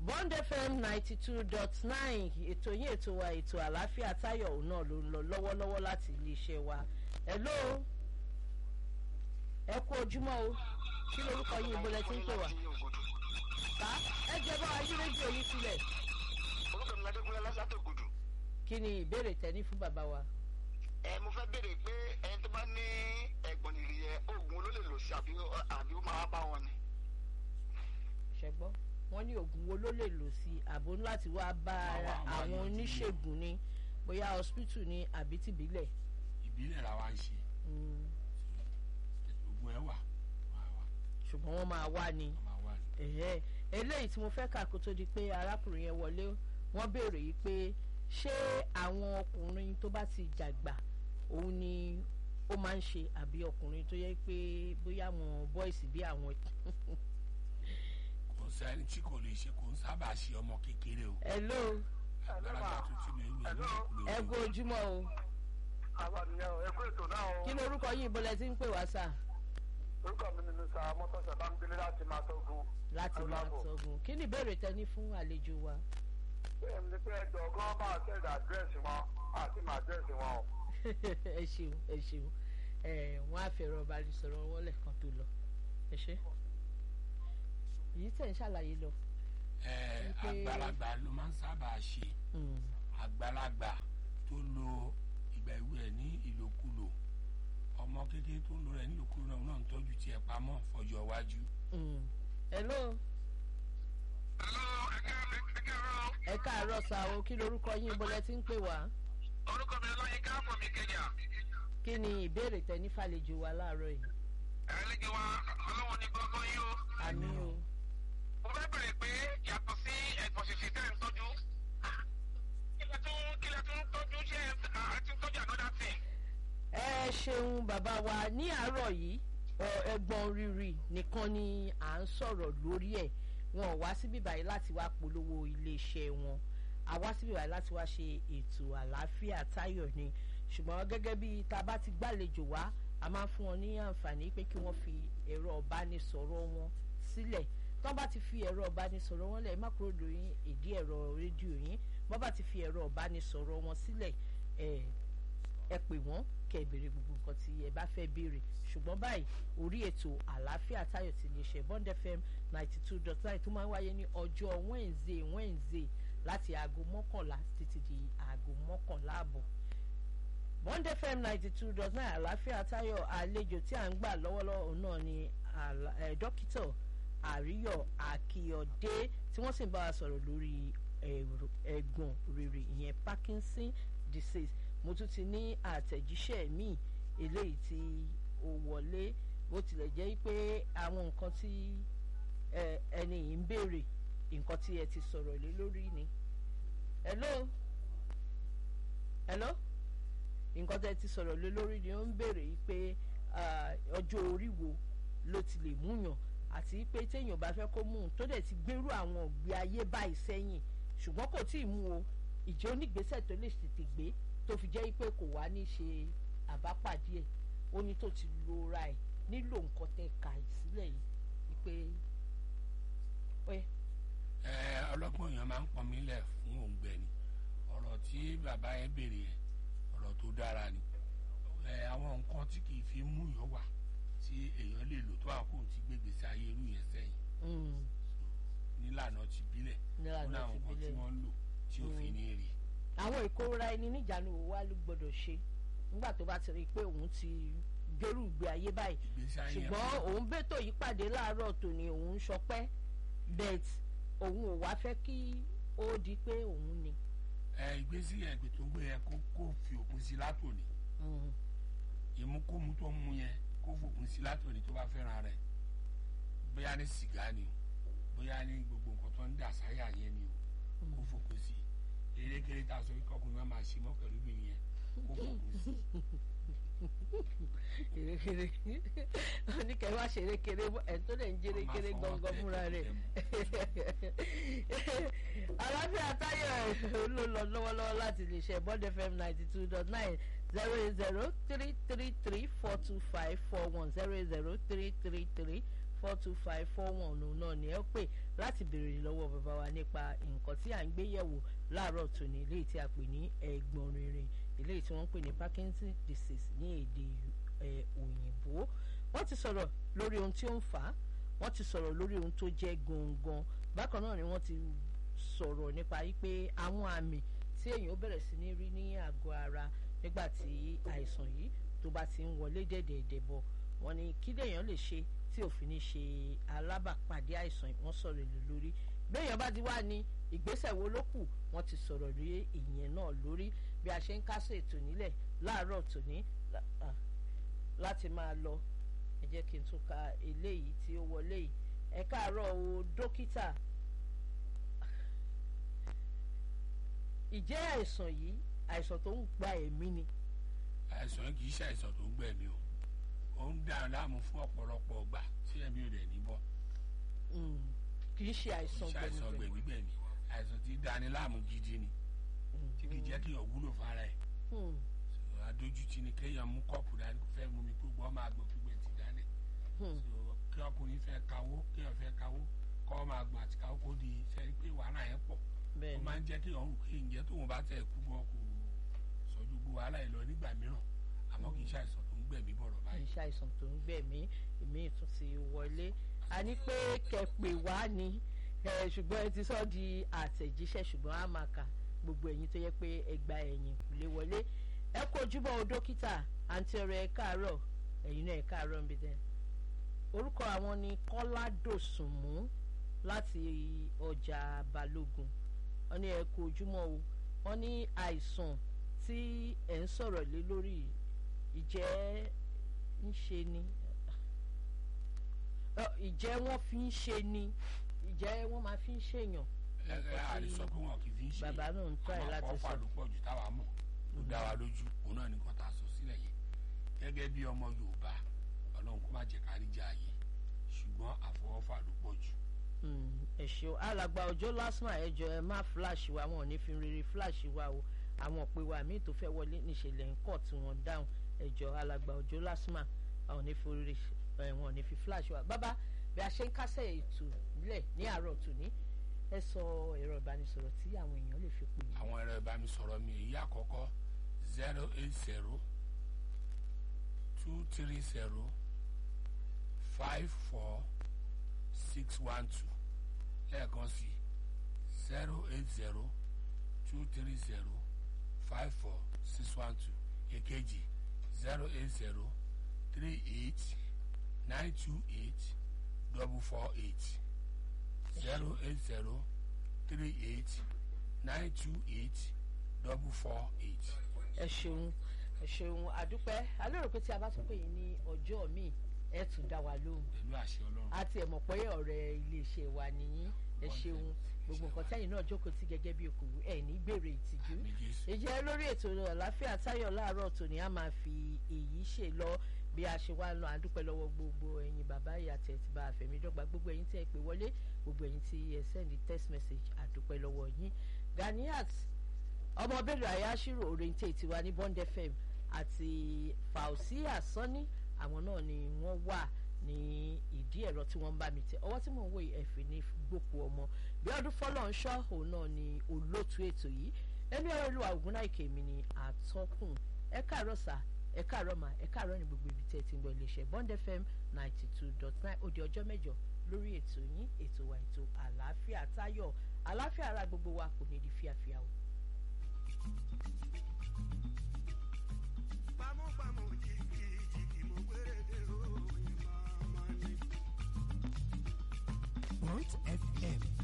bond fm ninety two dot nine ètò yín ètò wa ètò àlàáfíà táyọ̀ òun náà ló ń lọ lọ́wọ́lọ́wọ́ láti iléeṣẹ́ wa hello ẹ kú ojúmọ́ o kí lorúkọ yín ibo lẹ ti ń pè wá ká ẹ jẹ́ bá wa yí rédíò yín sílẹ̀ orúkọ mi adékúnlé lásàtògùdù kí ni ìbéèrè tẹ́ní fún bàbá wa. ẹ mo fẹ́ béèrè pé ẹni tó bá ní ẹ̀gbọ́n nìrì yẹn oògùn ló lè lò sí àbí àbí ó máa bá wọn ni. ṣẹgbọ́n wọ́n ní oògùn wo ló lè lò sí àbò láti wá bá Wá wá wá àwọn yọjú oníṣègùn ni bóyá hospital ni àbí tìbílẹ̀. ìbílẹ̀ la wa ń ṣe Mm, ogun ẹ̀ wà wà wà ṣùgbọ́n wọ́n máa wá ni. wọ́n máa wà ní. Ẹ̀hẹ́. eléyìí tí mo fẹ́ kà kó tó di pé arákùnrin yẹn wọlé wọ́n béèrè yìí pé ṣé àwọn ọkùnrin tó bá ti jàgbà òun ni ó máa ń ṣe àbí ọkùnrin tó yẹ pé bóyá àwọn bọ́ìsì bí àwọn. kò sẹ́ni tí kò lè ṣe kò ń sábà ṣe ọmọ kékeré o hello àgbàlagbà tó ti lè wí Hello. ẹ kú ojúmọ́ o àbàdìyàn ẹ kú ètò náà o kí ni orúkọ yìí bọ́lẹ̀ tí ń pè wá sà orúkọ mi ni mr mọ́tọ́sẹ̀ bámidélé láti máa tọ́gun. láti máa tọ́gun kí ni ìbéèrè tẹni fún àlejò wa. bẹ́ẹ̀ ni pé ẹjọ́ gan bá àtẹ̀dẹ̀ àdírẹ́sì wọn àti máa àdírẹ́sì wọn o. ẹ ṣeun ẹ ṣeun ẹ wọn á fẹ̀rọ ìbánisọ̀rọ̀ wọn lẹ́ẹ̀kan tó lọ ẹ ṣe èyí tẹ̀ ń ṣàlàyé lọ. ẹ Wípé- àgbàlagbà ló máa ń sábà ṣe Mm, àgbàlagbà tó lo ìgbà ìwé ẹ̀ ní ìlòkulò ọmọ kékeré tó ń lo rẹ̀ ní ìlòkulò náà náà ń tọ́jú tiẹ̀ pamọ́ fọjọ́ iwájú. mm. hello hello ẹ̀ka ẹ̀ka rọ ẹ káàárọ̀ sá o kí lorúkọ yín bọ́lẹ̀ tí ń pè wá orúkọ mi lọ́yìn káàpọ̀ mi kẹjà kí ni ìbéèrè tẹni fàlejò wa láàárọ̀ yìí. ẹ̀ẹ́dẹ́gbẹ̀ wa ọlọ́wọ́n ní gbọ́ngàn yìí o. àmì o mo fẹ́ bèrè pé yàtọ̀ sí ẹ̀gbọ́n ṣèṣì tẹ́ ẹ̀ ń tọ́jú kílẹ̀ tún kílẹ̀ tún tọ́jú ṣé ẹ ti ń tọ́jú another thing. ẹ ṣeun bàbá wa ní àárọ̀ yìí ọ, ẹ̀gbọ́n rírì nìkan ni à ń sọ̀rọ̀ lórí ẹ̀ wọn ò wá síbí báyìí láti wá polówó iléeṣẹ́ wọn a wá síbí báyìí láti wá ṣe ètò àlàáfíà táyọ̀ ni ṣùgbọ́n gẹ́gẹ́ bí ta bá ti gbàlejò wá a máa fún wọn ní àǹfààní pé kí wọ́n fi ẹ̀rọ ọ̀bánisọ̀rọ̀ wọn sílẹ̀ tọ́ bá ti fi ẹ̀rọ ọ̀bánisọ̀rọ̀ wọn lẹ̀ má kúrò lórí ìdí ẹ̀rọ rédíò yín bọ́ bá ti fi ẹ̀rọ ọ̀bánisọ̀rọ̀ wọn sílẹ̀ ẹ̀ ẹ pè wọ́n kẹ́ ẹ béèrè gbogbo nǹkan tí ẹ bá fẹ́ béèrè ṣùgbọ́n báyìí orí ètò àlàáfíà táyọ̀ ti lè ṣe bond fm ninety two dot nine tó máa ń wáyé ní ọjọ́ wednesday wednesday láti aago mọ́kànlá títí di aago mọ́kànlá àbọ̀ bond fm ninety two dot nine àlàáfíà táyọ̀ àlejò tí à ń gbà lọ́wọ́lọ́wọ́ náà ni àlà- eh, dókítà àríyọ̀ àkìyọ̀dé tí wọ́n sì ń bá wa sọ̀rọ̀ lórí ẹ̀rọ- ẹ̀gbọ̀n rere ìyẹn parkinson disease mo tún ti ní àtẹ̀jíṣẹ́ míì eléyìí tí ó wọlé bó tilẹ̀ jẹ́ pé àwọn nǹkan tí ẹ, ẹni yìí ń béèrè nǹkan tí ẹ ti sọ̀rọ̀ lé lórí ni. hello hello nǹkan tí ẹ ti sọ̀rọ̀ lé lórí ni ó ń béèrè yìí pé ah, ọjọ́ orí wo ló ti lè múyàn àti pé téèyàn bá fẹ́ kó mú un tó dẹ̀ ti gbérú àwọn ògbé ayé báyìí sẹ́yìn ṣùgbọ́n kò tí ì mú o ìjẹ́ onígbésẹ̀ tó lè tètè gbé tó fi jẹ́ pé kò wá ní ṣe àbápàdé ẹ̀ ó ní tó ti lo ra ẹ̀ nílò nǹkan tẹ́ ka ìsílẹ̀ yìí wípé ẹ ẹ ọlọ́gbọ́n èèyàn máa ń pọn mí lẹ̀ fún òǹgbẹ ni ọ̀rọ̀ tí bàbá yẹn béèrè yẹn ọ̀rọ̀ tó dára ni ẹ àwọn nǹkan tí kì í fi mú yàn wà tí èèyàn lè lò tó àkóhùn tí gbégbèsè ayé irú yẹn sẹ́yìn mm, nílànà ti bílẹ̀ nílànà ó ní àwọn ti nǹkan tí bílẹ̀. wọ́n ń lò tí ò fi ní rí àwọn ìkóra ẹni níjànú wo wá ló gbọdọ̀ ṣe nígbà tó bá ti rí i pé òun ti gbérù ìgbé ayé báyìí ìgbésí ayé yẹn ṣùgbọ́n òun bẹ́tò yìí pàdé láàárọ̀ tòní òun ń sọpẹ́ bet òun ò wá fẹ́ kí ó di pé òun ni. ẹ ìgbésí yẹn gbé tó ń gbé yẹn kó kó fi òpin sí látòní Mm, ìmúkómú tó ń mú yẹn kó fòpin sí látòní tó bá fẹ́ràn rẹ̀ bóyá ní sìgá ni o bóyá ní gbogbo nǹkan tó ń dà sáyà yẹn ni o kó fòpin sí erékeré tá a sọ wípé ọkùnrin máa máa ṣe mọ́ pẹ̀lú mi yẹn kó fòpin sí. kèrèkèrè oníkẹ́ wá ṣerékeré ẹ̀ tó dẹ̀ ń jérékeré Máa fọwọ́ gangan tẹ̀ fúnra rẹ̀. aláfíà táyọ̀ ló lọ lọ́wọ́lọ́wọ́ láti lè ṣe bond fm ninety two dot nine zero eight zero three three three four two five four one zero eight zero three three three four two five four one òun náà ni ẹ pè láti béèrè lọ́wọ́ bàbá wa nípa nǹkan tí à ń gbé yẹ̀wò láàárọ̀ tòní eléyìí tí a pè ní ẹ̀gbọ̀n rìnrìn eléyìí tí wọ́n ń pè ní Parkinson disease ní èdè òyìnbó wọ́n ti sọ̀rọ̀ lórí ohun tí ó ń fà á wọ́n ti sọ̀rọ̀ lórí ohun tó jẹ́ gangan bákan náà ni wọ́n ti sọ̀rọ̀ nípa wípé àwọn àmì tí èèyàn ó bẹ̀rẹ̀ sí ní rí ní àgọ́ ara nígbà tí àìsàn yìí tó bá ti ń wọlé dẹ̀dẹ̀dẹ̀ bọ̀ wọ́n ní kí lèèyàn lè ṣe tí òfin ní ṣe alábàpàdé àìsàn wọ́n sọ̀rọ̀ èlò lórí béèyàn bá ti wá ní ìgbésẹ̀ wo ló kù wọ́n ti sọ̀rọ̀ lórí ìyẹn náà lórí bí a ṣe ń kásẹ̀ ètò nílẹ̀ láàárọ̀ tòní láti máa lọ ẹ jẹ́ kí n tún ka eléyìí tí ó wọlé yìí ẹ káàárọ̀ o dókítà ìjẹ́ àìsàn yìí àìsàn tó ń gba ẹ̀mí ni. àìsàn yìí kì í ṣe àìsàn tó ń gbẹ̀mí o ó ń dá láàmú fún ọ̀pọ̀lọpọ̀ ọgbà tí ẹ̀mí ò dẹ̀ ní bọ́. kì í ṣe àìsàn àìsàn gbẹ̀mígbẹ̀mí àìsàn tí dání láàmú gidi ni tí kì í jẹ́ kí èèyàn wúlò fara ẹ̀. adójútì ni kéèyàn mú kọ́ọ̀pù dání kó fẹ́ mú mi gbogbo ọmọ àgbọn gbígbẹ ti dání. kí ọkùnrin fẹ́ kawó kéèyàn fẹ́ kawó kọ́ ọmọ àgbọn àti kawó kó di sẹ́ni pé wàhálà yẹn pọ̀ ó máa ń jẹ́ kí ọ̀hún kí ǹjẹ́ tóun bá tẹ̀ kú gan kò sọ́jú gbogbo wàhálà yìí lọ nígbà mìíràn àmọ́ kì í ṣàìsàn tó ń gbẹ̀mí bọ̀rọ̀ báyìí. kì í ṣàìsàn tó ń gbẹ̀mí èmi tún ti wọlé a ní pé kẹpẹ wá ni ṣùgbọ́n ẹ ti sọ di àtẹ̀jíṣẹ́ ṣùgbọ́n a máa kà gbogbo ẹ̀yin tó yẹ pé ẹgbà ẹ̀yìn kò lè wọlé ẹ kó ojúbọ o dókítà àǹtí ọ̀rẹ́ ẹ káàárọ̀ ẹ̀yin náà ẹ káàárọ̀ níbi tẹ orúkọ àwọn ni Kọ́lá Dòsùnmú láti ọjà Balógun wọ́n ní ẹ kú ojúmọ́ o wọ́n ní àìsàn tí ẹ̀ ń sọ̀rọ̀ lé lórí ìjẹ́ ń ṣe ni ìjẹ́ wọ́n fi ń ṣe ni ìjẹ́ wọ́n máa fi ń ṣèyàn. ẹ ẹ àlesọ pé wọn kì í fi ń ṣe bàbá náà ń tọ́ ẹ láti àmọ́ sọ. kọ́fà ló pọ̀ jù táwa mọ̀ ló dá wa lójú òun náà ní kọ́ta sọ sílẹ̀ yẹn gẹ́gẹ́ bí ọmọ Yorùbá Ọlọ́run kó má jẹ́ kárí jà yé ṣùgbọ́n àfọwọ́fà ló pọ̀ jù ẹ ṣeun alàgbà ọjọ́ lásán ẹjọ ẹ má fúláṣì wa wọn ò ní fi rere fúláṣì wa o àwọn òpè wa míì tó fẹ́ wọlé níṣẹ̀lẹ̀ ńkọ̀ tí wọ́n dáhùn ẹjọ alàgbà ọjọ́ lásán àwọn ò ní fi rere wọn ò ní fi fúláṣì wa bàbá bí a ṣe ń kásẹ̀ ètò nílẹ̀ ní àárọ̀ tòní ẹ sọ ẹ̀rọ ìbánisọ̀rọ̀ tí àwọn èèyàn lè fi pè é. àwọn ẹ̀rọ ìbánisọ̀rọ̀ mi èyí àkọ́kọ́ zero eight zero two three zero five four six one two lẹ́ẹ̀kan sí zero eight zero two three zero five four six one two èkejì zero eight zero three eight nine two eight double four eight zero eight zero three eight nine two eight double four eight. ẹ ṣeun ẹ ṣeun àdúpẹ́ alérò pé tí a bá tún pè yín ní ọjọ́ míì ẹ tún dá wa lóhùn pẹ̀lú àṣẹ ọlọ́run. àti ẹ̀mọ̀ pé ọ̀rẹ́ iléeṣẹ́ wa nìyí ẹ ṣeun gbogbo nǹkan tẹ́yìn náà jókòó tí gẹ́gẹ́ bí okòwò ẹ̀ ní gbèrè ìtìjú Àmín Jésù. ìjẹ́ lórí ètò àlàáfíà táyọ̀ láàárọ̀ tòní a máa fi èyí ṣe lọ bí a ṣe wá lọ àdúpẹ́ lọ́wọ́ gbogbo ẹ̀yin bàbá ìyá tẹ̀ ti bá àfẹ̀mídọ́gba gbogbo ẹ̀yin tí ẹ pè wọlé gbogbo ẹ̀yin tí ẹ sẹ́ndí text message àdúpẹ́ lọ́wọ́ yín Ganiat ọmọ bẹ́ẹ̀rẹ̀ àyáṣírò orientate tiwa ní Bond FM àti Fausia Sani àwọn náà ni wọ́n wà ní ìdí ẹ̀rọ tí wọ́n ń bá mi tẹ ọwọ́ tí mò ń wò yìí ẹ̀fìn ní gbòkú ọmọ bí ọdún fọlọ́ ń ṣọ́ òun náà ni olóòtú ètò yìí ẹni ọ̀rọ̀ olúwa ògúnnáìkè mi ni àtọ́kùn ẹ káàárọ̀ sà ẹ káàárọ̀ mà ẹ káàárọ̀ ní gbogbo ibi tẹ́ ẹ ti ń gbọ́ iléeṣẹ́ Bond FM ninety two dot nine ó di ọjọ́ mẹ́jọ lórí ètò yín ètò wa ètò àlàáfíà táyọ̀ àlàáfíà ara gbogbo wa kò ní di fíafíà o. Gbàmúgbàmù jìgì jìgì mo gbére dé o, ìmọ̀ ọmọ ni. Point FM